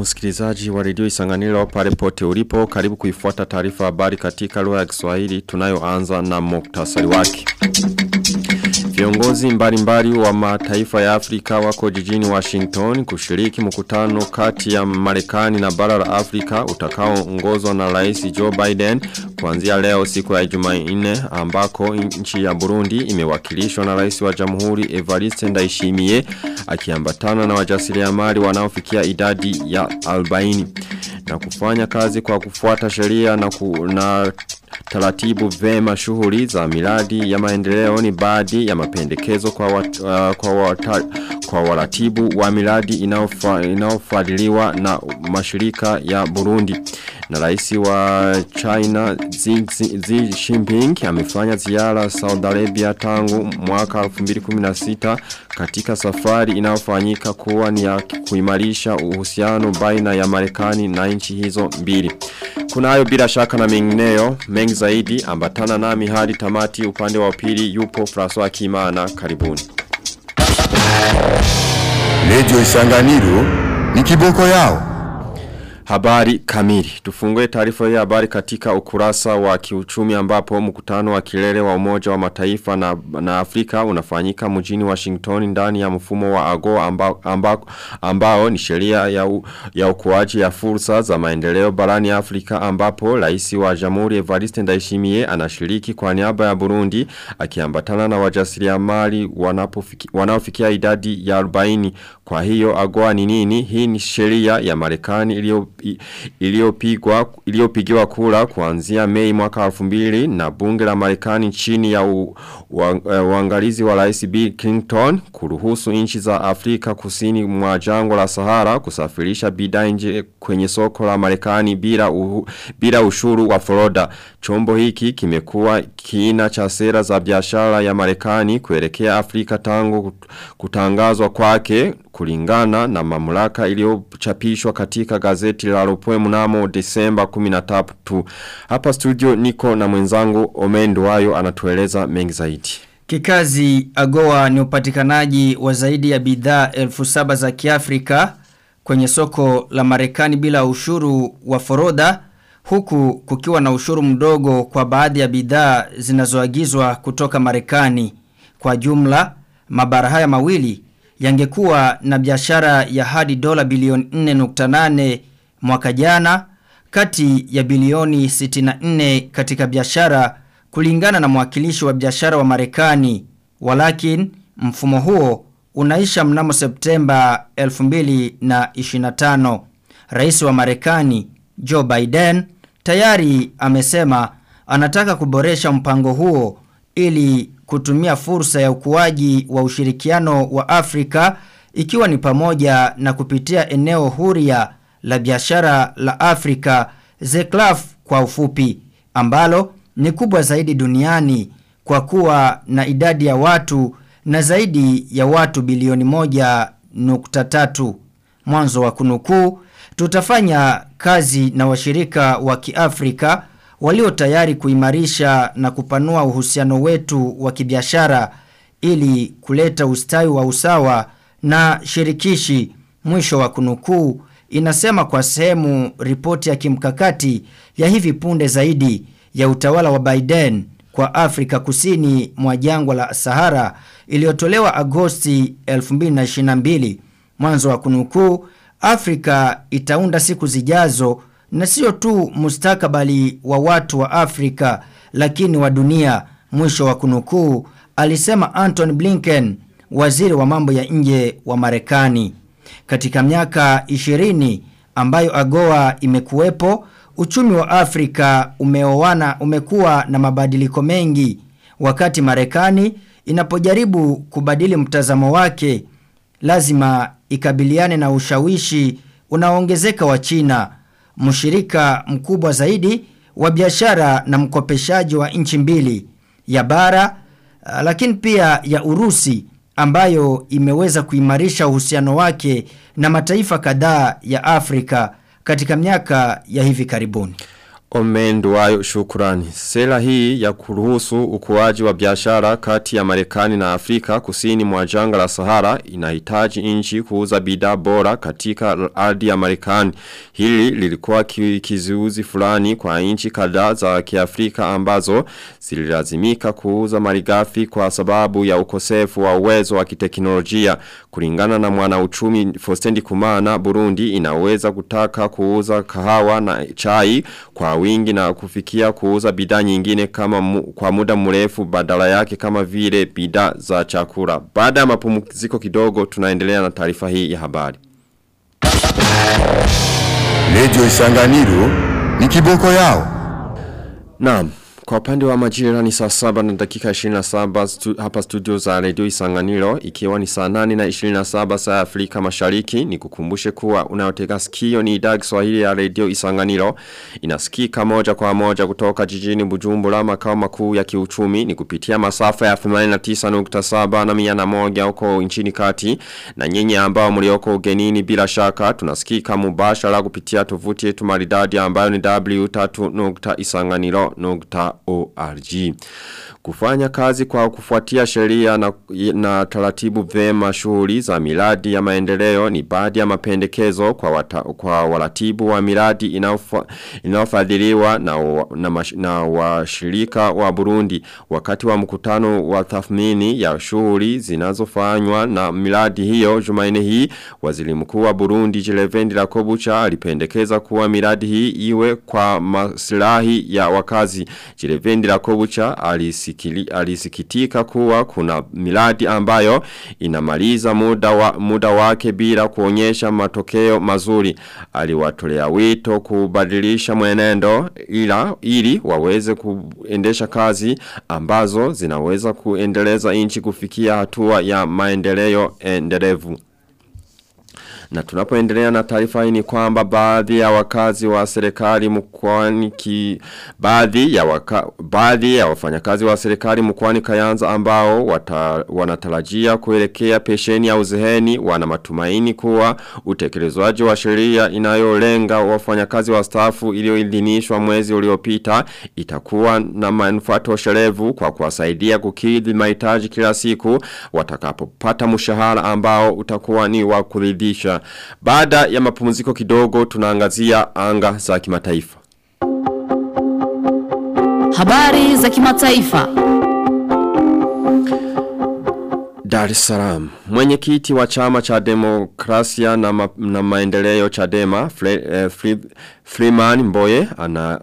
msikilizaji wa redio Isanganiro pale pote ulipo karibu kuifuata taarifa habari katika lugha ya Kiswahili tunayoanza na muktasari wake. Viongozi mbalimbali wa mataifa ya Afrika wako jijini Washington kushiriki mkutano kati ya Marekani na bara la Afrika utakaoongozwa na Rais Joe Biden kuanzia leo siku ya Jumanne ambako nchi ya Burundi imewakilishwa na Rais wa Jamhuri Evariste Ndayishimiye akiambatana na wajasiriamali wanaofikia idadi ya 40 na kufanya kazi kwa kufuata sheria na, ku, na taratibu vema shughuli za miradi ya maendeleo ni baadhi ya mapendekezo kwa, wat, uh, kwa, wata, kwa waratibu wa miradi inaofadiliwa na mashirika ya Burundi. Na raisi wa China Xi, Xi, Xi Jinping amefanya ziara Saudi Arabia tangu mwaka 2016 katika safari inayofanyika kuwa ni ya kuimarisha uhusiano baina ya Marekani na nchi hizo mbili. Kunayo bila shaka na mengineyo mengi zaidi ambatana nami hadi tamati upande wa pili yupo François Kimana karibuni. Radio Isanganiro ni kiboko yao. Habari kamili. Tufungue taarifa ya habari katika ukurasa wa kiuchumi ambapo mkutano wa kilele wa umoja wa mataifa na, na Afrika unafanyika mjini Washington ndani ya mfumo wa AGO ambao, ambao, ambao ni sheria ya, u, ya ukuaji ya fursa za maendeleo barani Afrika ambapo rais wa Jamhuri Evariste Ndayishimiye anashiriki kwa niaba ya Burundi akiambatana na wajasiriamali wanaofikia idadi ya 40 kwa hiyo AGOA ni nini? Hii ni sheria ya Marekani iliyo iliyopigwa iliyopigiwa kura kuanzia Mei mwaka 2000 na bunge la Marekani chini ya u, wa, uangalizi wa Rais Bill Clinton kuruhusu nchi za Afrika kusini mwa jangwa la Sahara kusafirisha bidhaa nje kwenye soko la Marekani bila u, bila ushuru wa Florida. Chombo hiki kimekuwa kiina cha sera za biashara ya Marekani kuelekea Afrika tangu kutangazwa kwake kulingana na mamlaka iliyochapishwa katika gazeti la Lopwe mnamo Desemba 13. Hapa studio niko na mwenzangu Omendo wayo anatueleza mengi zaidi. Kikazi AGOA ni upatikanaji wa zaidi ya bidhaa elfu saba za kiafrika kwenye soko la Marekani bila ushuru wa forodha huku kukiwa na ushuru mdogo kwa baadhi ya bidhaa zinazoagizwa kutoka Marekani. Kwa jumla, mabara haya mawili yangekuwa na biashara ya hadi dola bilioni 4.8 mwaka jana kati ya bilioni 64 katika biashara kulingana na mwakilishi wa biashara wa Marekani. Walakin mfumo huo unaisha mnamo Septemba 2025. Rais wa Marekani Joe Biden tayari amesema anataka kuboresha mpango huo ili kutumia fursa ya ukuaji wa ushirikiano wa Afrika ikiwa ni pamoja na kupitia eneo huria la biashara la Afrika ZECLAF kwa ufupi ambalo ni kubwa zaidi duniani kwa kuwa na idadi ya watu na zaidi ya watu bilioni moja nukta tatu. Mwanzo wa kunukuu tutafanya kazi na washirika wa kiafrika walio tayari kuimarisha na kupanua uhusiano wetu wa kibiashara ili kuleta ustawi wa usawa na shirikishi mwisho wa kunukuu inasema kwa sehemu ripoti ya kimkakati ya hivi punde zaidi ya utawala wa Biden kwa Afrika kusini mwa jangwa la Sahara iliyotolewa Agosti 2022 mwanzo wa kunukuu Afrika itaunda siku zijazo na sio tu mustakabali wa watu wa Afrika lakini wa dunia mwisho wa kunukuu alisema Anton Blinken waziri wa mambo ya nje wa Marekani katika miaka 20 ambayo AGOA imekuwepo uchumi wa Afrika umeoana umekuwa na mabadiliko mengi wakati Marekani inapojaribu kubadili mtazamo wake lazima ikabiliane na ushawishi unaoongezeka wa China mshirika mkubwa zaidi wa biashara na mkopeshaji wa nchi mbili ya bara lakini pia ya Urusi ambayo imeweza kuimarisha uhusiano wake na mataifa kadhaa ya Afrika katika miaka ya hivi karibuni. Omenduayo shukurani. Sera hii ya kuruhusu ukuaji wa biashara kati ya Marekani na Afrika kusini mwa jangwa la Sahara inahitaji nchi kuuza bidhaa bora katika ardhi ya Marekani. Hili lilikuwa kizuizi fulani kwa nchi kadhaa za Kiafrika ambazo zililazimika kuuza malighafi kwa sababu ya ukosefu wa uwezo wa kiteknolojia. Kulingana na mwanauchumi Fostendi Kumana Burundi inaweza kutaka kuuza kahawa na chai kwa wingi na kufikia kuuza bidhaa nyingine kama mu, kwa muda mrefu badala yake kama vile bidhaa za chakula. Baada ya mapumziko kidogo tunaendelea na taarifa hii ya habari. Radio Isanganiro ni kiboko yao. Naam. Kwa upande wa majira ni saa saba na dakika 27 stu, hapa studio za redio isanganiro ikiwa ni saa nani na 27 saa Afrika mashariki ni kukumbushe kuwa unayotega sikio ni idhaa Kiswahili ya redio isanganiro inasikika moja kwa moja kutoka jijini Bujumbura makao makuu ya kiuchumi ni kupitia masafa ya 89.7 na 101 huko nchini kati na nyinyi ambao mlioko ugenini bila shaka tunasikika mubashara kupitia tovuti yetu maridadi ambayo ni w3.isanganiro.com org. Kufanya kazi kwa kufuatia sheria na, na taratibu vema shughuli za miradi ya maendeleo ni baadhi ya mapendekezo kwa, wata, kwa waratibu wa miradi inayofadhiliwa na, na, mash, na washirika wa Burundi wakati wa mkutano wa tathmini ya shughuli zinazofanywa na miradi hiyo Jumanne hii waziri mkuu wa Burundi Jilevendi Rakobucha alipendekeza kuwa miradi hii iwe kwa maslahi ya wakazi Jilevendi Rakobucha alisikili, alisikitika kuwa kuna miradi ambayo inamaliza muda, wa, muda wake bila kuonyesha matokeo mazuri. Aliwatolea wito kubadilisha mwenendo ila ili waweze kuendesha kazi ambazo zinaweza kuendeleza inchi kufikia hatua ya maendeleo endelevu. Na tunapoendelea na taarifa hii ni kwamba baadhi ya wakazi wa serikali mkoani ki baadhi ya waka, baadhi ya wafanyakazi wa serikali mkoani Kayanza ambao wata, wanatarajia kuelekea pesheni ya uzeheni wana matumaini kuwa utekelezwaji wa sheria inayolenga wafanyakazi wa stafu iliyoidhinishwa mwezi uliopita itakuwa na manufaa toshelevu kwa kuwasaidia kukidhi mahitaji kila siku watakapopata mshahara ambao utakuwa ni wa kuridhisha baada ya mapumziko kidogo tunaangazia anga za kimataifa. Habari za kimataifa. Dar es Salaam. Mwenyekiti wa chama cha demokrasia na, ma, na maendeleo Chadema Fre, eh, Fre, Freeman Mboye ana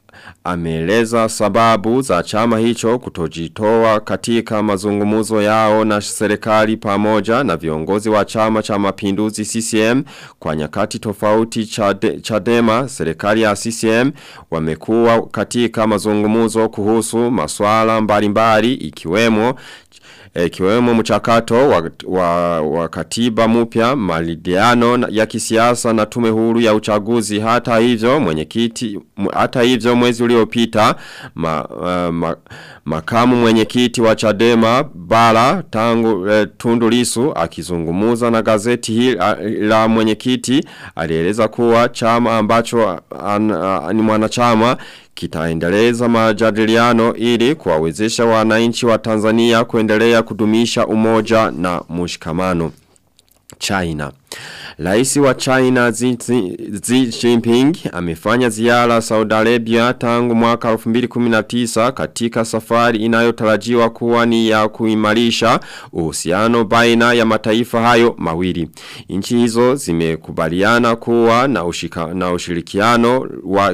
ameeleza sababu za chama hicho kutojitoa katika mazungumuzo yao na serikali pamoja na viongozi wa chama cha mapinduzi CCM kwa nyakati tofauti chade, chadema serikali ya CCM wamekuwa katika mazungumuzo kuhusu masuala mbalimbali ikiwemo e, kiwemo mchakato wa, wa, wa katiba mpya malidiano ya kisiasa na tume huru ya uchaguzi hata hivyo mwenyekiti hata hivyo mwezi uliopita ma, uh, ma, makamu mwenyekiti wa Chadema bara tangu e, Tundulisu akizungumuza na gazeti hili la mwenyekiti alieleza kuwa chama ambacho an, an, ni mwanachama kitaendeleza majadiliano ili kuwawezesha wananchi wa Tanzania kuendelea kudumisha umoja na mushikamano. China. Laisi wa China Xi, Xi Jinping amefanya ziara Saudi Arabia tangu mwaka 2019 katika safari inayotarajiwa kuwa ni ya kuimarisha uhusiano baina ya mataifa hayo mawili. Nchi hizo zimekubaliana kuwa na, ushika, na ushirikiano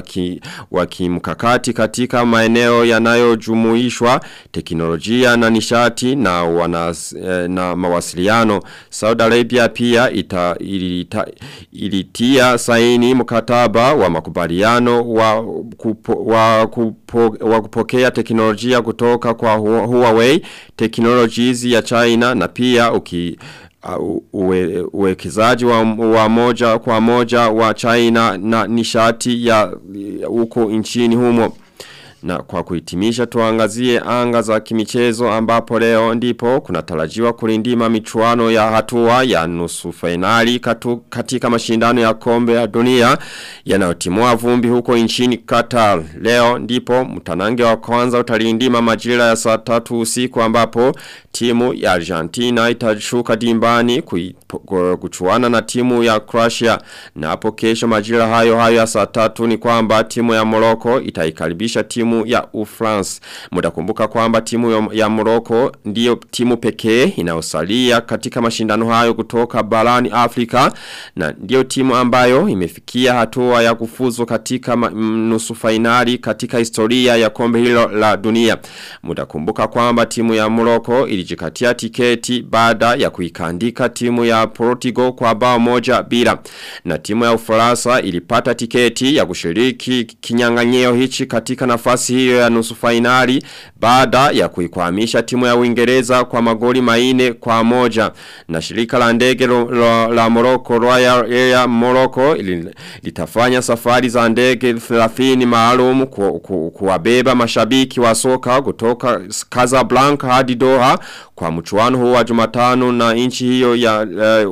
wa kimkakati katika maeneo yanayojumuishwa teknolojia na nishati na, wanas, na mawasiliano. Saudi Arabia pia ita, ilita, ilitia saini mkataba wa makubaliano wa, kupo, wa, kupo, wa kupokea teknolojia kutoka kwa Huawei Technologies ya China na pia uki uwe, uwekezaji wa, wa moja kwa moja wa China na nishati ya uko nchini humo. Na kwa kuhitimisha tuangazie anga za kimichezo ambapo leo ndipo kunatarajiwa kulindima michuano ya hatua ya nusu finali katu, katika mashindano ya kombe ya dunia yanayotimua vumbi huko nchini Qatar. Leo ndipo mtanange wa kwanza utalindima majira ya saa tatu usiku ambapo timu ya Argentina itashuka dimbani kuchuana na timu ya Croatia. Na hapo kesho majira hayo hayo ya saa tatu ni kwamba timu ya Morocco itaikaribisha timu ya Ufrance. Mutakumbuka kwamba timu ya Morocco ndiyo timu pekee inayosalia katika mashindano hayo kutoka barani Afrika na ndiyo timu ambayo imefikia hatua ya kufuzu katika nusu fainali katika historia ya kombe hilo la dunia. Mutakumbuka kwamba timu ya Morocco ilijikatia tiketi baada ya kuikandika timu ya Portugal kwa bao moja bila. Na timu ya Ufaransa ilipata tiketi ya kushiriki kinyang'anyeo hichi katika nafasi hiyo ya nusu fainali baada ya kuikwamisha timu ya Uingereza kwa magoli maine kwa moja. Na shirika la ndege la, la Morocco Royal Air Morocco litafanya safari za ndege 30 maalum ku, ku, kuwabeba mashabiki wa soka kutoka Casablanca hadi Doha kwa mchuano huu wa Jumatano na nchi hiyo ya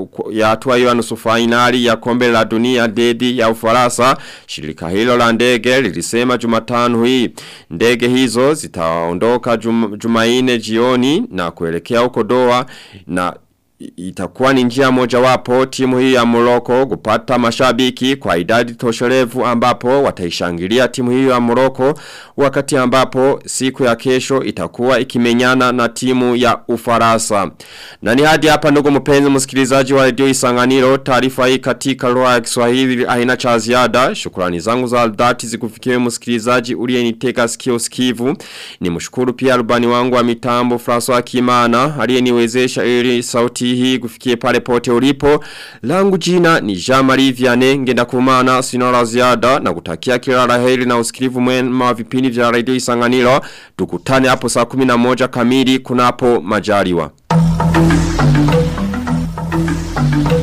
ya hatua hiyo ya nusu finali ya kombe la dunia dhidi ya Ufaransa. Shirika hilo la ndege lilisema Jumatano hii ndege hizo zitaondoka jum, Jumaine jioni na kuelekea huko Doha na itakuwa ni njia moja wapo timu hii ya Morocco kupata mashabiki kwa idadi tosherevu ambapo wataishangilia timu hii ya Morocco wakati ambapo siku ya kesho itakuwa ikimenyana na timu ya Ufaransa. Na ni hadi hapa ndugu mpenzi msikilizaji wa Radio Isanganiro taarifa hii katika lugha ya Kiswahili haina cha ziada. Shukrani zangu za dhati zikufikie msikilizaji uliyenitega sikio sikivu. Nimshukuru pia rubani wangu wa mitambo François Kimana aliyeniwezesha ili sauti hii kufikie pale pote ulipo. Langu jina ni Jean-Marie Vianney ngenda kumana sinora ziada na kutakia kila laheri na usikivu mwema wa vipindi vya Radio Isanganiro. Tukutane hapo saa 11 kamili kunapo majaliwa.